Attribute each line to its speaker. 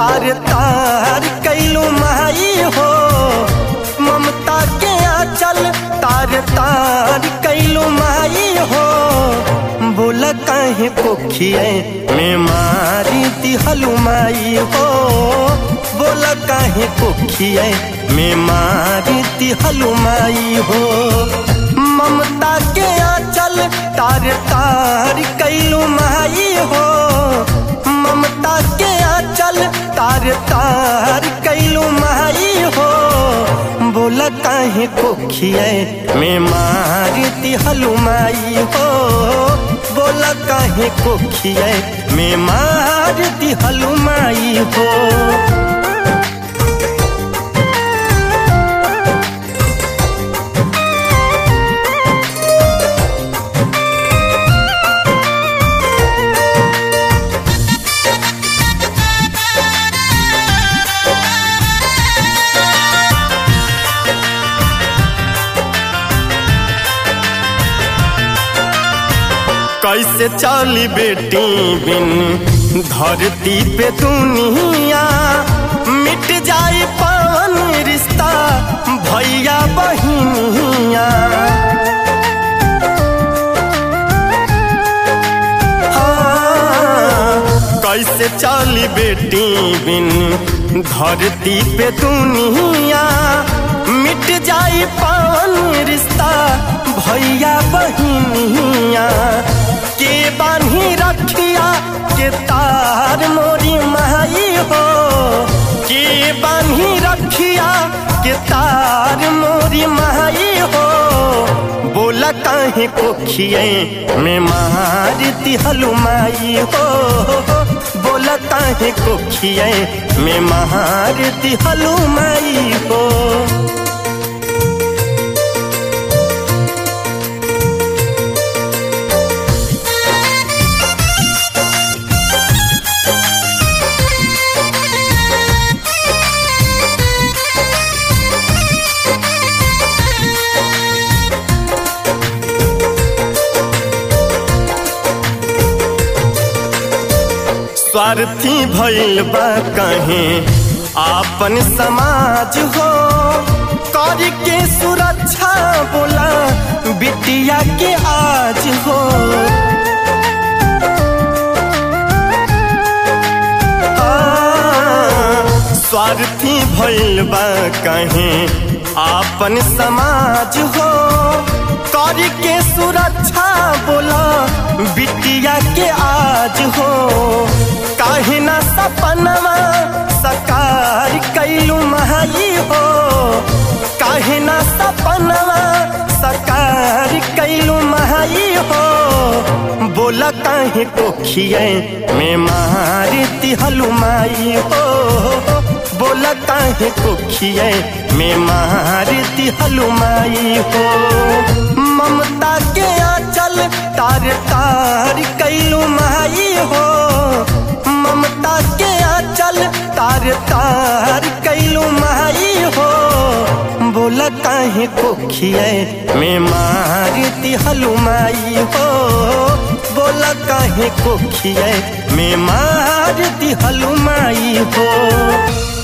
Speaker 1: तार तार कैलू माई हो ममता के आंचल तार तार कैलू माई हो बोल काहे कोखिए में मारी दिहलू माई हो बोल काहे कोखिए में मारी दिहलू माई हो ममता के आंचल तार तार कैलू माई हो ममता के आंचल तार तार कैलू माई हो बोल काहे कोखिए में मारी दिहलू माई हो बोल काहे कोखिए में मार दिहलू माई हो कैसे चली बेटी बिन धरती पे दुनिया मिट जाए पावन रिश्ता भैया बहिनिया हाँ, कैसे चली बेटी बिन धरती पे दुनिया मिट जाए पावन रिश्ता भैया बहिनिया के बान्ही रखिया के तार मोरी माई हो के बान्ही रखिया के तार मोरी माई हो बोला काहे कोखिए में मार दिहलू माई हो बोला काहे कोखिए में मार दिहलू माई हो स्वार्थी भइल बा कहे आपन समाज हो कर के सुरक्षा बोला बिटिया के आज हो स्वार्थी भइल बा कहे आपन समाज हो कर के सुरक्षा बोला बिटिया के आज हो काहे ना सपनवा सकार कैलू माई हो काहे ना सपनवा सकार कैलू माई हो बोला काहे कोखिए में मार दिहलू माई हो बोला काहे कोखिए में मार दिहलू माई हो ममता के आंचल तार तार कैलू माई हो ममता के आंचल तार तार कैलू माई हो बोला काहे कोखिए में मार दिहलू माई हो बोला काहे कोखिए में मार दिहलू माई हो